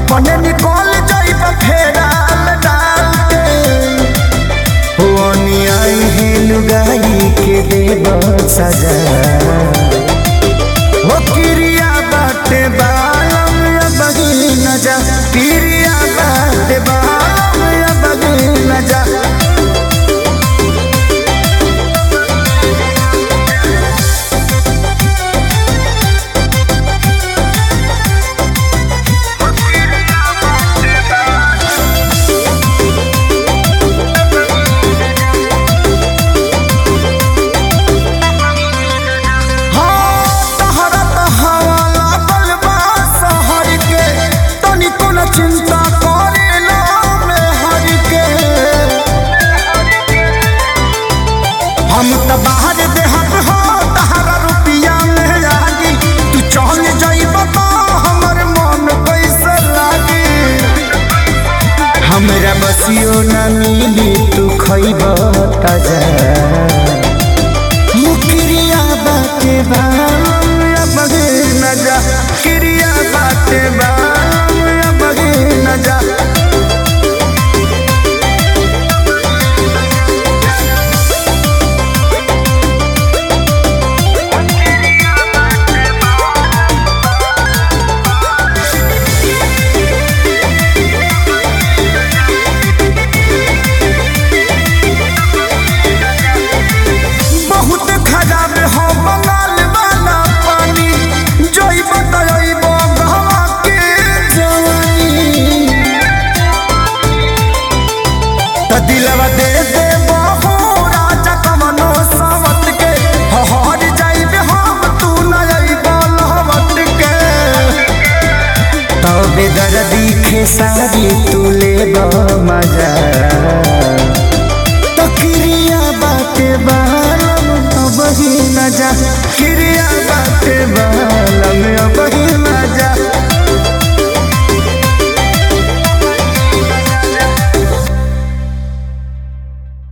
अपने निकल जाइब फेराल डाल के हुआनी आई है लुगाई के देव सजा हो किरिया बाटे बालम या बगी न जा किरिया बाटे बालम या बगी न जा हाँ, तहरा तहावा लागल बा शहर के, तनिको न चिंता करेला मेहर के। हम त बाहर देहत हो तहरा रुपिया में लागी तू चल जाइब तो हमर मन कैसे लागी हमरा बसियो न मिली तू खइब ताजा मुकरिया बाटे बाम या बगे न जा किरिया बाटे बाम या बगे न जा बहुत खराब हो बंगाल वाला पानी जोई बताइब गहवा के जवानी त दिलवा दे दे बहु राजा कमनो सावत के हहर जाइब हम तू न अइब लहवत के तबे दर्दी खेसारी तू लेब मजा तो किरिया बाटे बालम तो बही न जा किरिया